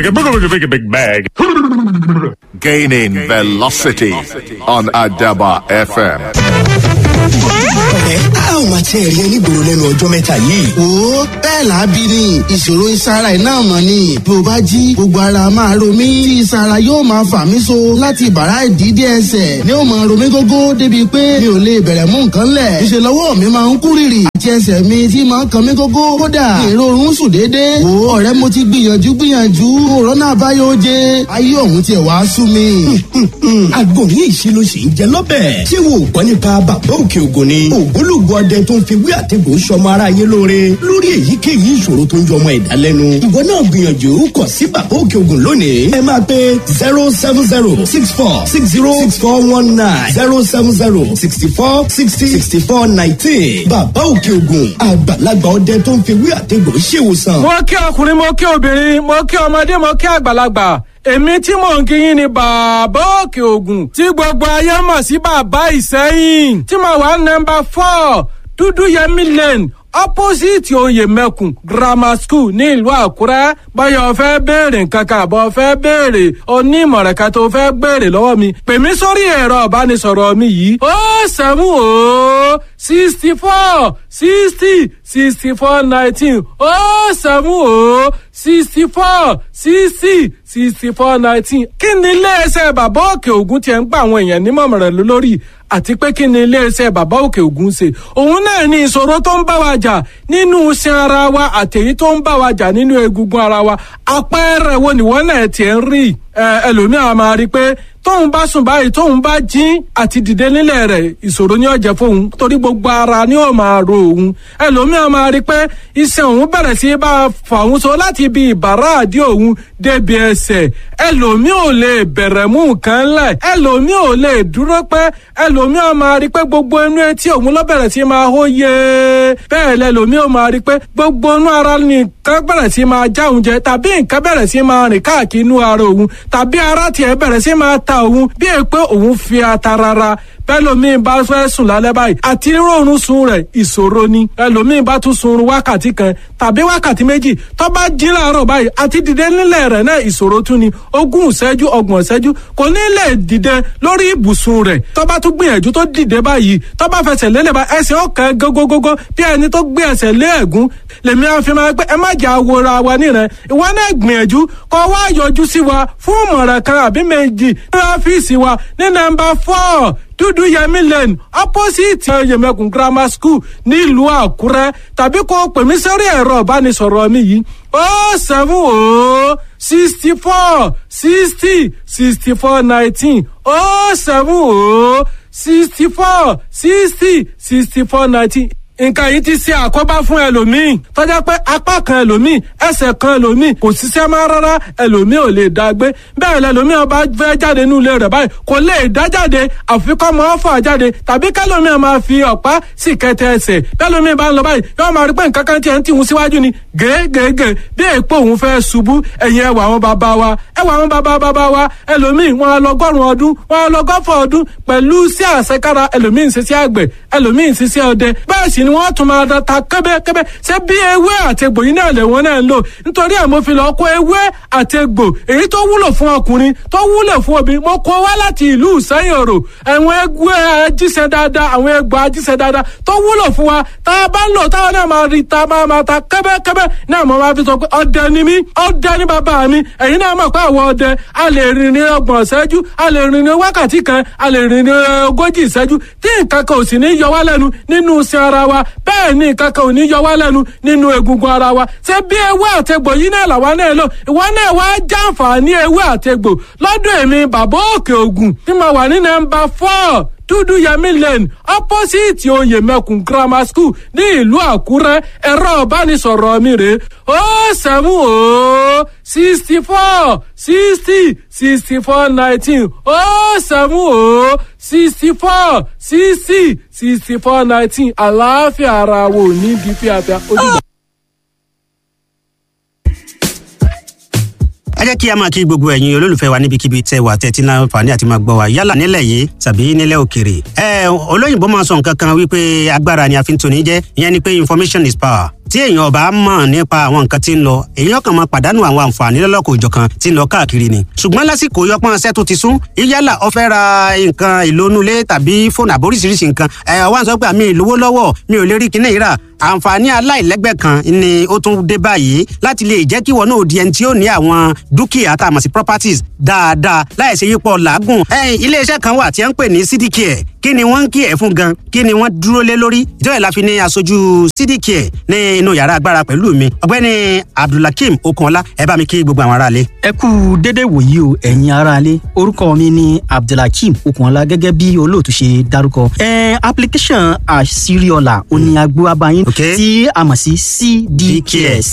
big, big bag. Gaining velocity on Adaba FM. ẹ a ò máa tiẹ̀ rí ẹ nígboro lẹ́nu ọjọ́ mẹ́ta yìí. wo bẹ́ẹ̀ lábí ni ìṣòro ìsara iná mọ̀ ni bí o bá jí gbogbo ara máa ro mí tí ìsara yóò máa fà mí so láti bàrá ìdídé ẹsẹ̀ ni ó máa ro mí gógó débi pé mi ò lè bẹ̀rẹ̀ mú nǹkan lẹ̀ ìṣe lọ́wọ́ mi máa ń kú rìrì àti ẹsẹ̀ mi tí máa ń kan mí gógó kódà ìrorun sùn déédéé wo ọ̀rẹ́ mo ti gbìyànjú gbìyànjú òrónà àbáyọ oje ayé ọ̀hún tiẹ̀ wá sú mi. àgbo ní ìṣirò sì ń jẹ lọ́bẹ̀. ṣé wo ò gbọ́ nípa bàbá òkè ògùn ni. ògbólógbò ọdẹ tó ń fi wí àtẹ̀gùn sọmọ ara yé lóore lórí èyíkéyìí ìṣòro tó ń jọmọ ẹ̀dá lẹ́nu. ìwọ náà gbìyànjú kàn sí bàbá òkè ògùn lónìí. ẹ máa pe zero seven zero six four six zero six four one nine zero seven zero sixty four sixty sixty four nineteen. bàbá òkè ògùn àgbàlagbà ọdẹ tó ń fi wí àtẹ̀gùn ṣèwòsàn. mo kí ọkùnrin mo kí obìnrin mo kí ọmọdé mo kí àgbàlagbà èmi tí mò ń kíyìn ni bàbá òkè ògùn tí gbogbo ayé mọ̀ sí bàbá ìsẹ́yìn tí mo wà nọmba four dúdú yẹmí lane opposite oyè mẹ́kùn grammar school ní ìlú àkúrẹ́ báyọ̀ fẹ́ béèrè nǹkan kan àbọ̀ fẹ́ béèrè onímọ̀ràn kan tó fẹ́ béèrè lọ́wọ́ mi pè mí sórí ẹ̀rọ ìbánisọ̀rọ̀ mi yìí ó sẹ́mu ó sixty four sixty sixty four nineteen ó sẹ́mu ó sixty four sixty sixty four nineteen kí ni iléeṣẹ́ bàbá òkè ògùn tiẹ̀ ń gba àwọn èèyàn nímọ̀ràn lórí àti pé kí ni iléeṣẹ́ bàbá òkè ògùn ṣe òun náà ní ìṣòro tó ń bá wa jà nínú iṣan ara wa àtẹ̀yí tó ń bá wa jà nínú egungun ara wa àpẹẹrẹ wo nìwọ náà tiẹ̀ ń rí ẹlòmíràn máa rí i pé tóun bá sùn báyìí tóun bá jí àti dìde nílẹ̀ rẹ̀ ìṣòro ní ọ̀jẹ̀ fóun torí gbogbo ara ni ó máa ro òun ẹlòmíràn máa rí i pé iṣan òun bẹ̀rẹ̀ sí bá a fà òun so láti ibi ìbàrá àdí òun débi ẹsẹ̀ ẹlòmíì ò lè bẹ̀rẹ̀ mú nǹkan lẹ̀ ẹlòmíì ò lè dúró pẹ́ ẹlòmíràn máa rí i pé gbogbo inú etí òun ló bẹ̀rẹ̀ sí máa hó yé bẹ́ẹ̀ lẹ́lòmíì ò máa rí i pé gbogbo inú ara nìkan bẹ̀rẹ̀ sí máa já òun jẹ tàbí nǹkan bẹ̀rẹ̀ sí máa rìn káàkiri inú ara òun tàbí ara tiẹ̀ bẹ̀rẹ̀ sí máa ta òun bí è pé òun fi ata rara bẹ́lòmíì bá fẹ́ sùn lálẹ́ báyìí àti rọrùn sun rẹ̀ ìṣòro ni ẹlòmíì bá tún sunrun wákàtí kan tàbí wákàtí méjì tó bá jí láàárọ̀ báyìí àti dìde nílẹ̀ rẹ̀ náà ìṣòro tún ni ogún ìṣẹ́jú ọgbọ̀n ìṣẹ́jú kò ní lè dìde lórí ibùsùn rẹ̀ tó bá tún gbìyànjú tó dìde báyìí tó bá fẹsẹ̀ lélẹ̀ bá ẹsẹ̀ ọ̀kan gógógógó bí ẹni tó gbé ẹsẹ̀ lé ẹ̀gún lèmi àfi máa pé ẹ má jà wòra wa nírẹ̀ ìwọ náà gbìyànjú kó wá yọjú sí wa fún ìmọ̀ràn kan àbí méjì ní ọ́fíìsì wa ní nọ́mbà four dúdú yẹmí lane opposite yẹmẹkùn grammar school nílùú àkúrẹ́ tàbí kó pè mí sórí ẹ̀rọ ìbánisọ̀rọ̀ mi yìí ó seven ó sixty four sixty sixty four nineteen ó seven ó sixty four sixty sixty four nineteen nǹkan yìí ti ṣe àkóbá fún ẹlòmíì tọ́jà pé apá kan ẹlòmíì ẹsẹ̀ kan ẹlòmíì kò ṣiṣẹ́ máa rárá ẹlòmíì ò lè dá gbé bẹ́ẹ̀ lẹlòmíì ọba fẹ́ jáde nínú ilé rẹ̀ báyìí kò lè dá jáde àfikọ́ máa fà jáde tàbí kẹlòmíì máa fi ọ̀pá sì kẹtẹ ẹsẹ̀ bẹ́ẹ̀lòmíì bá ń lọ báyìí yóò máa rí pé nǹkan kan tiẹ̀ ń tìhun síwájú ni gègègè bí èèpo òun fẹ́ ṣubú ẹ̀yìn ẹwà àwọn bàbá wa ẹwà àwọn bàbá bàbá wa ẹlòmíì wọn lọgọ́rùn ọdún wọn lọgọ́fọ̀ ọdún pẹ̀lú sí àṣekára ẹlòmíì ń ṣiṣẹ́ àgbẹ̀ ẹlòmíì ń ṣiṣẹ́ ọdẹ bẹ́ẹ̀ sì ni wọ́n tún máa da ta kẹ́bẹ́kẹ́bẹ́ ṣé bí ewé àtegbò yìí náà lè wọ́n náà ń lò nítorí ẹ̀ mo fi lọ kó ewé àtegbò èyí tó wúlò fún ọkùnrin tó wúlò fún obìnrin mo kó wá láti ìlú ìsẹ́yìn òrò àwọn ewé ajíṣẹ́ dáadáa àwọn egbò ajíṣẹ́ dáadáa tó wúlò fún wa tá a bá ń lò táwọn náà máa rí ta máa máa ta kẹ́bẹ́kẹ́bẹ́ náà mo máa fi sọ pé ọdẹ ni mí ọdẹ ni bàbá mi ẹ̀yin náà mọ̀ pé àwọn ọdẹ a lè rìn ní ọgbọ̀n ìṣẹ́jú a lè rìn ní wákàtí kan a lè rìn ní ogójì ìṣẹ́jú tí nǹkan kan ò sì ní yọ wá lẹ́nu nínú iṣẹ́ ara wa bẹ́ẹ̀ ni nǹkan kan ò ní yọ wá lẹ́nu nínú egungun ara wa ṣé bí ewé àtegbò yìí náà làwa náà lò ìwọ náà wá jàǹfààní ewé àtegbò lọ́dún èmi bàbá òkè ògùn tí mo wà ní nọ́mbà four dúdú yẹmí lane opposite oyè mẹkùn grammar school ní ìlú àkúrẹ́ ẹ̀rọ ìbánisọ̀rọ̀ mi rè ó sẹ́mu ó sixty four sixty sixty four nineteen ó sẹ́mu ó sixty four sixty sixty four nineteen àlàáfíà ara wo ní bí fíafíà ojúbọ. ẹ jẹ́ kí a máa kí gbogbo ẹ̀yin olólùfẹ́ wa níbikíbi tẹ́ wà tẹ́tí náà fàní àti máa gbọ́ wa yálà nílẹ̀ yìí tàbí nílẹ̀ òkèrè. ẹ olóyìnbó máa sọ nǹkan kan wípé agbára ni a fi ń toni jẹ́ ìyẹn ni pé information is power tí èèyàn ọba mọ̀ nípa àwọn nǹkan tí ń lọ èèyàn kan máa pàdánù àwọn àǹfààní lọ́lọ́kọ̀ òjọ̀kan tí ń lọ káàkiri ni ṣùgbọ́n lásìkò yọpọ́n ṣẹ́ tó ti sún yálà ó fẹ́ ra nǹkan ìlónúlé tàbí fóònù àbóríṣiríṣi nǹkan ẹ̀ wá ń sọ pé àmì ìlówó lọ́wọ́ mi ò lè rí kinní ìrà àǹfààní aláìlẹ́gbẹ́ kan ni ó tún dé báyìí láti lè jẹ́ kí wọn náà di ẹni tí ó ní àwọn dúkìá tá a mọ̀ sí properties dáadáa láì ṣe yípo làágùn. iléeṣẹ́ kan wà tí a ń pè ní cdcare kí ni wọ́n ń kí ẹ̀ fún gan kí ni wọ́n dúró lé lórí ìjọba ìlà fi ní aṣojú cdcare ní inú yàrá agbára pẹ̀lú mi ọ̀gbẹ́ni abdulhakeem okunọlá ẹ bá mi kí gbogbo àwọn aráalé. ẹ kú dédé wòyí o ẹ̀yin aráalé orúkọ mi ni abdulhakeem okunọlá gẹ́gẹ́ bí olóòtú ṣe dárúkọ. ẹ application àṣírí-ọ̀la òní agbó abayín Okay. tí a mọ̀ sí cdcare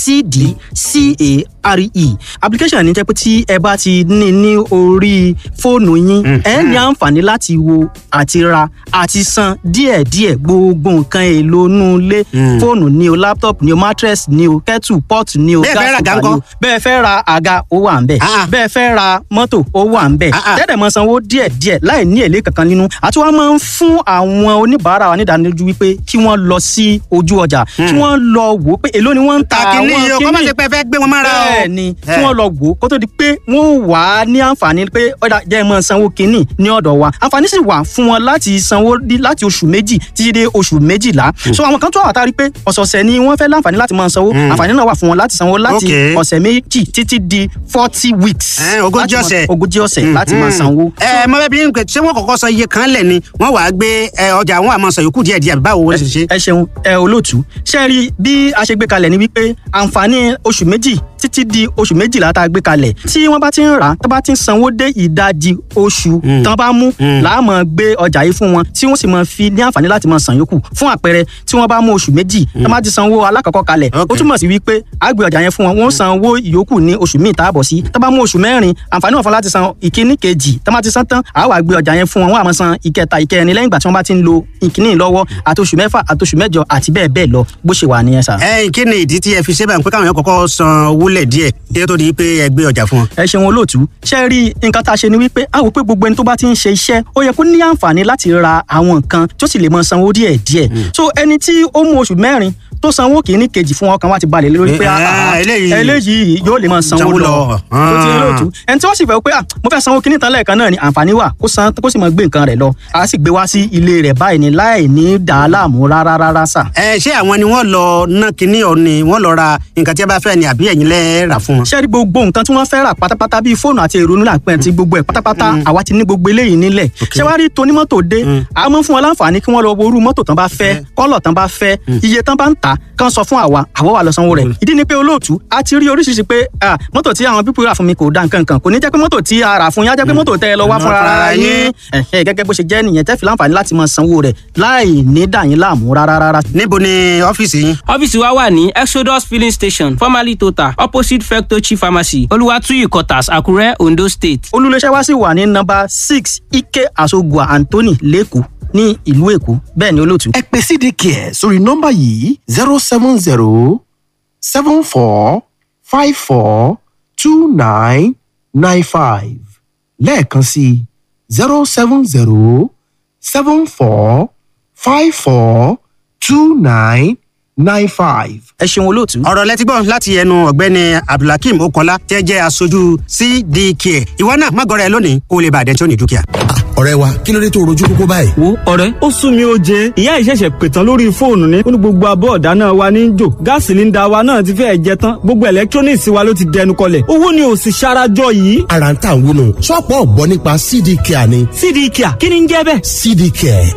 cdcare application ní jẹ́ pé tí ẹ bá ti ní ní orí fóònù yín ẹ ní àǹfààní láti wo àti ra àti san díẹ̀díẹ̀ gbogbo nǹkan èlò inú ilé fóònù ni o laptop ni o mattress ni o kettle pot ni o Bẹ́ẹ̀ fẹ́ ra gas àga cooker ni o ńkọ́? bẹ́ẹ̀ fẹ́ ra àga ó wà ń bẹ̀ Ah, ah. bẹ́ẹ̀ fẹ́ ra mọ́tò ó wà ń bẹ̀ Ah, ah. tẹ́lẹ̀ mọ sanwó díẹ̀díẹ̀ láì ní èlé kankan nínú àti wọ́n máa ń fún àwọn oníbàárà wa nídánilójú wípé kí wọ́n lọ sí ojú ọjà kí wọ́n lọ wò ó pé èló ni wọ́n ń ta kàkínní àwọn yìí o kọ́ má ṣe pé ẹ fẹ́ gbé wọn mára o. bẹ́ẹ̀ ni Eh. kí wọ́n lọ wò ó kó tó di pé wọ́n ó wà á ní àǹfààní pé ọ̀dà jẹ́ mọ́ sanwó kínní ní ọ̀dọ̀ wa àǹfààní sì wà fún wọn láti sanwó dí- láti oṣù méjì títí dé oṣù méjìlá so àwọn kan tó wà tá a rí pé ọ̀sọ̀ọ̀sẹ̀ ni wọ́n fẹ́ láǹfààní láti máa sanwó àǹfààní náà wà fún wọn láti sanwó láti Okay. ọ̀sẹ̀ méjì títí di forty weeks Eh, ogójì láti máa- ọ̀sẹ̀. ogójì ọ̀sẹ̀ láti máa sanwó. ẹ mọ bẹẹ bí n pẹ ṣé wọn kọ́kọ́ sọ iye kan lẹ ni wọn wàá gbé ẹ, ọjà wọn àmọ́ sọ yòókù díẹ̀ díẹ̀ àbí báwo wọn ṣe ṣe. ẹ ṣeun ẹ olóòtú ṣe rí bí a ṣe gbé kalẹ̀ ni wípé àǹfààní oṣù méjì títí di oṣù méjìlá tá a gbé kalẹ̀ tí wọ́n bá ti ń rà á tó bá ti ń sanwó dé ìdajì oṣù tán bá mú láàmú gbé ọjà yìí fún wọn tí wọ́n sì máa fi ní àǹfààní láti máa san yòókù fún àpẹẹrẹ tí wọ́n bá mú oṣù méjì tán bá ti sanwó alákọ̀ọ́kọ́ kalẹ̀ ó Okay. túmọ̀ sí wípé a gbé ọjà yẹn fún wọn wọ́n san owó ìyókù ní oṣù míì tá a bọ̀ sí tán bá mú oṣù mẹ́rin àǹfààní wọn fún láti san ìkíní kejì tán bá ti san tán àá wá gbé ọjà yẹn fún wọn wọ́n á máa san ìkẹta ìkẹrin lẹ́yìn ìgbà tí wọ́n bá ti ń lo ìkíní lọ́wọ́ àti oṣù mẹ́fà àti oṣù mẹ́jọ àti bẹ́ẹ̀ bẹ́ẹ̀ lọ bó ṣe wà nìyẹn sà. ẹ kí ni ìdí tí ẹ fi ṣe báyìí pé káwọn yẹn kọ́kọ́ san owó lẹ díẹ̀ kí ẹ tó di pé ẹ gbé ọjà fún wọn. ẹ ṣeun olóòtú ṣe rí nǹkan tá a ṣe ni wípé a wò pé gbogbo ẹni tó bá ti ń ṣe iṣẹ́ ó yẹ kó ní àǹfààní láti ra àwọn nǹkan tó sì lè mọ sanwó díẹ̀ díẹ̀ so ẹni tí ó mú oṣù mẹ́rin tó sanwó kìíní kejì fún ọkàn wa ti balẹ̀ lé lórí pé Eh, ah, ah, eléyìí- eléyìí yóò lè mọ sanwó Sanwó lọ lọ. tó ti rí olóòtú ẹni tí wọ́n sì fẹ́ pé ah, mo fẹ́ sanwó kìíní tán lẹ́ẹ̀kan náà ni àǹfààní wà kó san kó sì mọ gbé nǹkan rẹ̀ lọ a sì gbé wá sí ilé rẹ̀ báyìí ni láì ní dàá láàmú rárá rárá sà. ẹ ṣé àwọn ni wọn lọ ná kinní ọ ni wọn lọ ra nǹkan tí ẹ bá fẹ́ ni àbí ẹ̀yin lẹ rà fún wọn. ṣé rí gbogbo nǹkan tí wọ́n fẹ́ rà pátápátá bíi fóònù àti èrò nílà pẹ́ ti gbogbo ẹ̀ pátápátá àwa ti ní gbogbo eléyìí nílẹ̀ ṣé wàá rí tonímọ́tò dé a mọ̀ fún wọn láǹfààní kí wọ́n lọ wo irú mọ́tò tán bá fẹ́ kọ́lọ̀ tán bá fẹ́ iye tán bá ń tà kán sọ fún àwa àwa wà lọ sanwó rẹ̀ ìdí ni pé olóòtú a ti rí oríṣiríṣi pé ah, mọ́tò tí àwọn pípọ̀ rà fún mi kò da nǹkan kan kò ní jẹ́ pé mọ́tò tí a rà fún yín á jẹ́ pé mọ́tò tẹ́ ẹ lọ wá Mm. fúnra ara yín Ẹ̀hẹ́, gẹ́gẹ́ bó ṣe jẹ́ nìyẹn tẹ́ fi láǹfààní láti máa sanwó rẹ̀ láì ní dà yín láàmú rárá rárá níbo ni ọ́fíìsì yín. ọ́fíìsì wa wà ní exodus filling station formerly total opposite fectochi pharmacy olùwàtúyì quarters àkúrẹ́ ondo state. olùléṣẹ́ wa sì wà ní nọ́mbà six ike asogua anthony lẹ́kọ̀ọ́ ní ìlú èkó bẹ́ẹ̀ ni olóòtú. ẹ pè cdcare sórí nọ́mbà yìí zero seven zero seven four five four two nine nine five lẹ́ẹ̀kan sí zero seven zero seven four five four two nine nine five. ẹ ṣeun olóòtú. ọ̀rọ̀ lẹ́tí gbọ́ láti ẹnu ọ̀gbẹ́ni abdulhakeem okola tẹ́ jẹ́ aṣojú cdk ìwọ náà má gọrẹ lónìí kó o lè bàdẹ́ tí ó ní dúkìá. ọ̀rẹ́ wa kí ló dé tó rojú kókó báyìí. wo ọ̀rẹ́ ó sún mi ó jẹ ìyá ìṣẹ̀ṣẹ̀ pètàn lórí fóònù ní ó ní gbogbo abọ́ ọ̀dáná wa ní í jò gáàsì sílíńdà wa náà ti fẹ́ẹ̀ jẹ tán gbogbo electronics wa ló ti dẹnu kọlẹ̀ owó ni ò sì ṣarajọ yìí. ara ń tà ń wúnu ṣọ́ọ̀pù ọ̀gbọ́n nípa cd care ni. cd kia kí ni ń jẹ́ bẹ́ẹ̀. cd care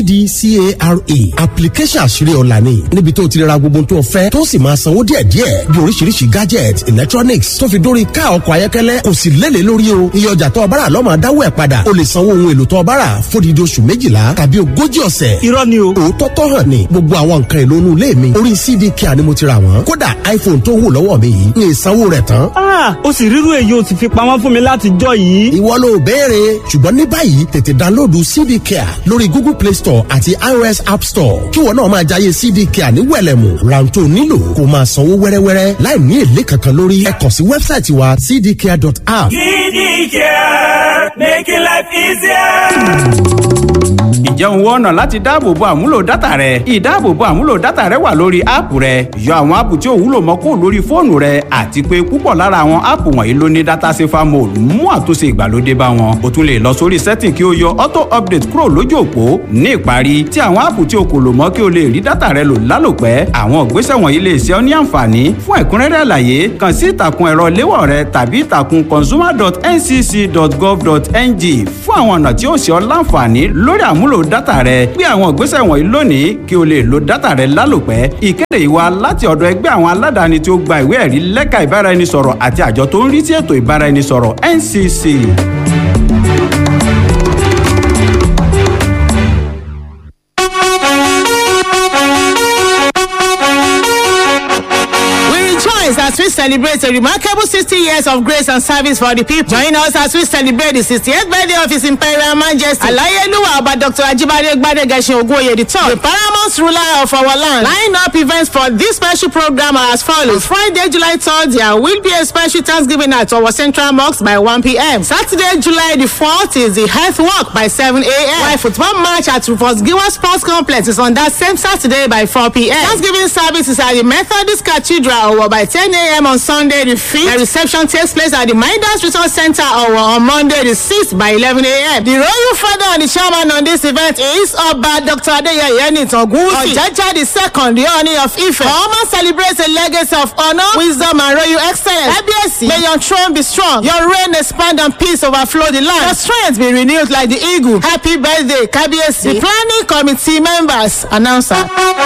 cdcare application àṣírí ọ̀la ni níbi tó ti ra gbogbo tó fẹ́ tó sì máa sanwó díẹ̀díẹ̀ bí oríṣiríṣi gadget electronics tó fi dórí ká ọkọ̀ ayọ́kẹ́lẹ́ kò sì lélẹ̀ lórí o iye ọjà tó ọbára lọ́mọ dáwọ́ ẹ̀ padà o lè sanwó ohun èlò tó ọbára fódìdí oṣù méjìlá tàbí ogójì ọ̀sẹ̀. irọ́ ni o. òótọ́ tọ́ hàn ni gbogbo àwọn nǹkan èlò inú ilé mi orí cd care ni mo ti ra wọ́n kódà iphone tó wù lọ́wọ́ mi yìí ní ìsanwó rẹ̀ tán. ah o sì rírú èyí o sì fi pamọ́ fún mi láti jọ yìí. ìwọ ló béèrè ṣùgbọ́n ní báyìí tètè dánlóòdù cd care lórí google play store àti ios app store kí wọn náà máa jayé cd care ní wẹ̀lẹ̀mù ráńtó nílò kó máa sanwó wẹ́rẹ́wẹ́rẹ́ láì ní èlé kankan lórí ẹ kàn sí wẹ́bsáìtì wa cdcare.app. Kidney care, making life easier. ǹjẹ́ òun wọ́n ọ̀nà láti dáàbòbo àmúlò dátà rẹ ìdáàbòbo àmúlò dátà rẹ wà lórí áàpù rẹ yọ àwọn áàpù tí ò wúlò mọ́ kó lórí fóònù rẹ àti pé púpọ̀ lára àwọn áàpù wọ̀nyí ló ní dátà safer mode mú àtúnṣe ìgbàlódé bá wọn o tún lè lọ sórí setting kí o yọ auto update kúrò lójú òpó ní ìparí tí àwọn áàpù tí o kò lò mọ́ kí o lè rí dátà rẹ lò lálòpẹ́ àwọn ìgbésẹ̀ wọ̀nyí lè ṣe ọ́ ní àǹfààní fún ẹ̀kúnrẹ́rẹ́ àlàyé kàn sí ìtàkùn ẹ̀rọ léwọ̀ rẹ tàbí ìtàkùn consumer.ncc.gov.ng fún àwọn ọ̀nà tí ó ṣe ọ́ láǹfààní lórí àmúlò dátà rẹ gbé àwọn ìgbésẹ̀ wọ̀nyí lónìí kí o lè lo dátà rẹ lálòpẹ́ ìkéde ìwà láti ọ̀dọ̀ ẹgbẹ́ àwọn aládàáni tí ó gba ìwé ẹ̀rí lẹ́ka ìbáraẹnisọ̀rọ̀ àti àjọ tó ń rí sí ètò ìbáraẹnisọ̀rọ̀ ncc. rejoice as we celebrate a remarkable 60 years of grace and service for the people. Join us as we celebrate the 68th birthday of His Imperial Majesty Alayeluwa Oba Dr. Ajibade Gbadegashin Ogunwoye III, the paramount ruler of our land. Line up events for this special program are as follows. Friday, July 3rd, there will be a special Thanksgiving at our central mosque by 1 p.m. Saturday, July the 4th is the health walk by 7 a.m. While football match at Rufus Giwa Sports Complex is on that same Saturday by 4 p.m. Thanksgiving service is at the Methodist Cathedral or by 10 a.m. on Sunday the 5th. The reception takes place at the Minders Resource Center or on Monday the 6th by 11 a.m. The royal father and the chairman on this event is Oba Dr. Adeyeye Nitangusi. Ojaja the second, the honor of Ife. Oma celebrates a legacy of honor, wisdom and royal excellence. Kábíyèsí, may your throne be strong, your reign expand and peace overflow the land. Your strength be renewed like the eagle. Happy birthday, Kábíyèsí. The planning committee members, announcer.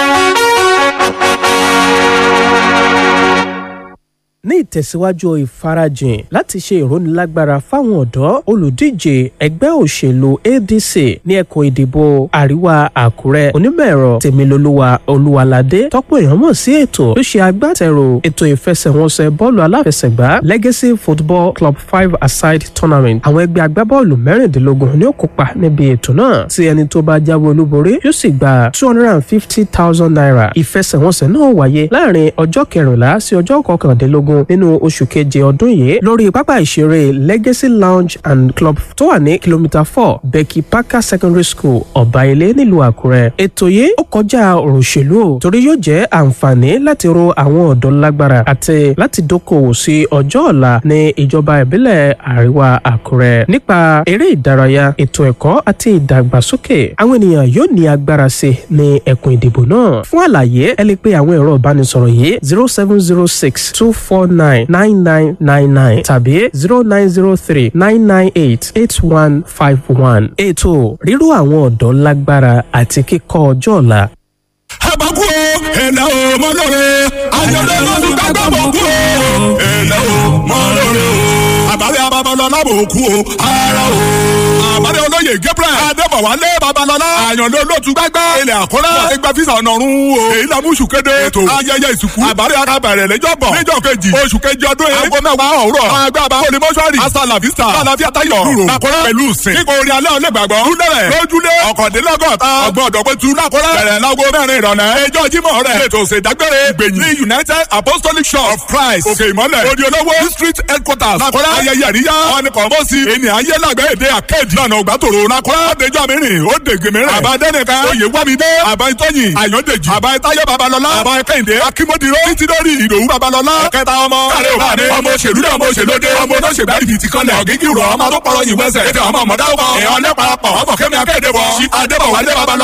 ní ìtẹ̀síwájú ìfarajìn láti ṣe ìrónilágbára fáwọn ọ̀dọ́ olùdíje ẹgbẹ́ òṣèlú adc ní ẹkùn ìdìbò àríwá àkúrẹ́ onímọ̀-ẹ̀rọ tèmilolúwa olúwaládé tọ́pọ̀ èèyàn mọ̀ sí ètò tó ṣe agbátẹrù ètò ìfẹsẹ̀wọnsẹ̀ bọ́ọ̀lù aláfẹsẹ̀gbá legacy football club five aside tournament àwọn ẹgbẹ́ agbábọ́ọ̀lù mẹ́rìndínlógún ni ó kópa níbi ètò náà tí ẹni tó bá jáwé olúborí yóò sì gba two hundred and fifty thousand naira ìfẹsẹ̀wọnsẹ̀ náà wáyé láàrin ọjọ́ kẹrìnlá sí ọjọ́ kọkàndínlógún mẹ́ẹ̀ẹ́dógún nínú oṣù keje ọdún yìí lórí pápá ìṣeré legacy lounge and club tó wà ní kìlómítà four becky parker secondary school ọ̀báilé nílùú àkúrẹ́. ètò yìí ó kọjá ọ̀rọ̀ òṣèlú o torí yóò jẹ́ àǹfààní láti ro àwọn ọ̀dọ́ lágbára àti láti dókòwò sí ọjọ́ ọ̀la ní ìjọba ìbílẹ̀ àríwá àkúrẹ́. nípa eré ìdárayá ètò ẹ̀kọ́ àti ìdàgbàsókè àwọn ènìyàn yóò ní agbára sí ní ẹkùn ìdìbò náà. fún àlàyé ẹ lè pe àwọn ẹ̀rọ ìbánisọ̀rọ̀ yìí zero seven zero six two four nine nine nine nine nine tàbí zero nine zero three nine nine eight eight one five one. ètò ríró àwọn ọ̀dọ́ lágbára àti kíkọ́ ọjọ́ ọ̀la. àbákú o ẹ̀là o mọ lóore ayọ̀dẹ̀ lọ́dún gbàgbọ́ mọ̀ kú o ẹ̀là o mọ lóore o àbálẹ̀ ababalọ́lá mọ̀ kú o ara o àbálẹ̀ olóyè gabriel adébọ̀wálé babalọ́lá àyànlẹ̀ olótú gbàgbọ́ ilẹ̀ àkọ́rẹ́ wọ́n ti gba fisa ọ̀nàrún o èyí la mú sùkéde ètò ayẹyẹ ìsìnkú àbálẹ̀ akabẹ̀rẹ̀ lẹ́jọ́ bọ̀ níjọ́ kejì oṣù kejì ọdún yìí aago mẹ́wàá òwúrọ̀ àgbà bá olè mọ́ṣúárì asàlàfíà àlàfíà tayọ̀ rúrò àkọ́rẹ́ pẹ̀lú sìn kíkọ orin alẹ́ ọ̀lẹ́gbàgbọ́ lúlẹ̀rẹ̀ lójúlé ọ̀kọ̀dínlọ́gọ́ta ọgbọ̀n ọ̀dọ́gbẹ́tu lákọ́rẹ́ bẹ̀rẹ̀ láago mẹ́rin ìrọ̀lẹ́ ẹjọ́ jímọ̀ rẹ̀ ètò ìṣèdágbére gbẹ̀yìn ní united apostolic church of christ òkè ìmọ̀lẹ̀ òdi olówó district headquarters lákọ́rẹ́ ayẹyẹ àríyá ọ̀nìkọ̀ mọ́sí ènìyàn ayé lágbẹ́ èdè akéèdì lọ́nà ògbàtòrò lákọ́rẹ́ ọ̀dẹjọ́ mìíràn ó dègbè mìíràn àbá dẹ́nìkan oyè wámidé àbá ìtọ́yìn àyọ̀dèjì àbá ìtayé babalọ́lá àbá kẹ́hìndé akímọ́dìró títí lórí ìdòwú babalọ́lá ẹ̀kẹta ọmọ káàrẹ́ òbáde ọmọ òṣèlú náà ọmọ òṣèlódé ọmọ olóṣèlú àdìbìtì kanlẹ̀ ọ̀gígì rọ̀ ọmọ tó pọ̀rọ̀ yìí wẹ́sẹ̀ ètò ọmọ ọmọdé ọkọ̀ èèyàn lẹ́pàá pọ̀ ọkọ̀ kẹ́mi akéde wọ̀ adébọ̀wálé babalọ́